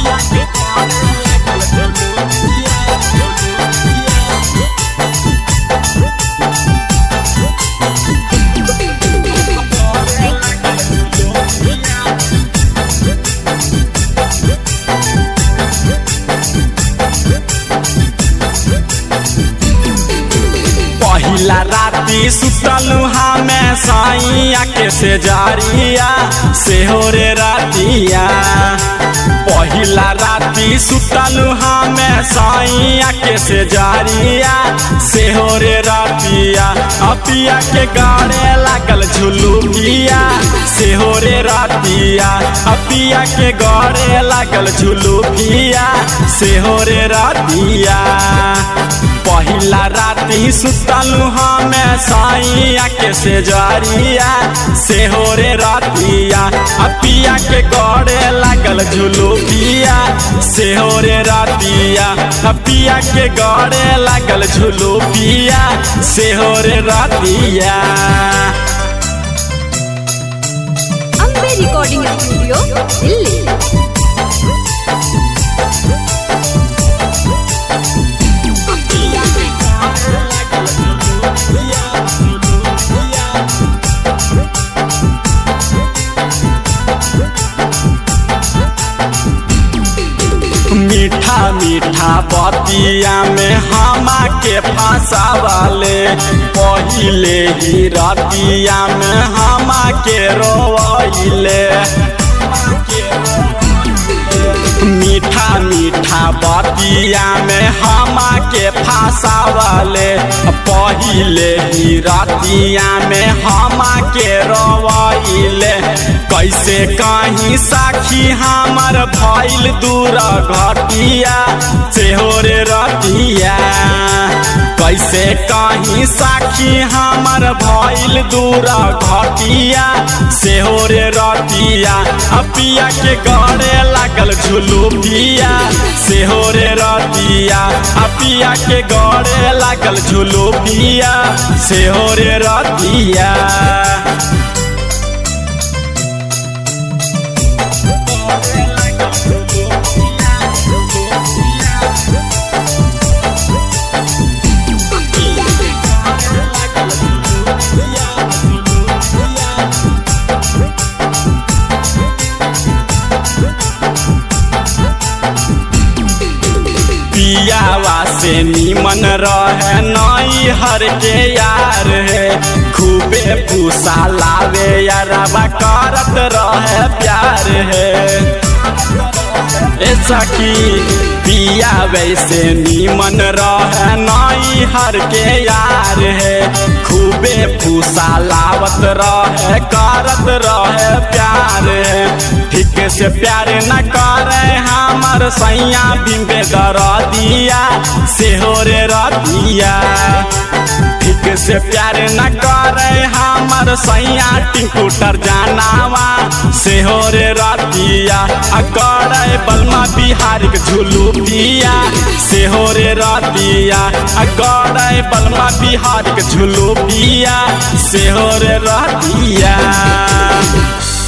पहिला राती सुतलू हमें साइया के से जारिया से हो रे रातिया पहिला राती सुतलू हमें साइया के से जारिया से हो रे रातिया अपिया के गाड़े लागल झुलू पिया से हो रे रातिया अपिया के गाड़े लागल झुलू पिया से हो रे रातिया पहिला राती सुतलू हमें साइया के से जारिया से हो रे रातिया अपिया के गड़े लागल झुलू पिया से हो रे रातिया अपिया के गड़े लागल झुलू पिया से हो रे रातिया ಅಂಬೆ ರೆಕಾರ್ಡಿಂಗ್ ಸ್ಟುಡಿಯೋ ಇಲ್ಲಿ मीठा मीठा बतिया में हमा के फंसावले पहिले ही रतिया में हमा के रोइले मीठा मीठा बतिया में हमा के फंसावले पहिले ही रतिया में हमा के रोइले कैसे कहीं साखी हमर भइल दूर घटिया से हो रे रतिया कैसे कहीं साखी हमर भइल दूर घटिया से हो रे रतिया अपिया के गड़े लागल झुलू पिया से हो रे रतिया अपिया के गड़े लागल झुलू पिया से हो रे रतिया पियावा से नीमन रहे नई हर के यार है खूबे पूसा लावे यारवा करत रहे प्यार है ऐसा की पिया वैसे नीमन रहे नई हर के यार है खूबे फूसा लावत रहे करत रहे प्यार है ठीक से प्यार न करे हमर सैया बिम्बे दर दिया से हो रे रतिया ठीक से प्यार न करे हमर सैया टिंकूटर जानावा से हो रे रतिया अकड़े बलमा बिहार के झुलू पिया से हो रे रतिया अकड़े बलमा बिहार के झुलू पिया से हो रे रतिया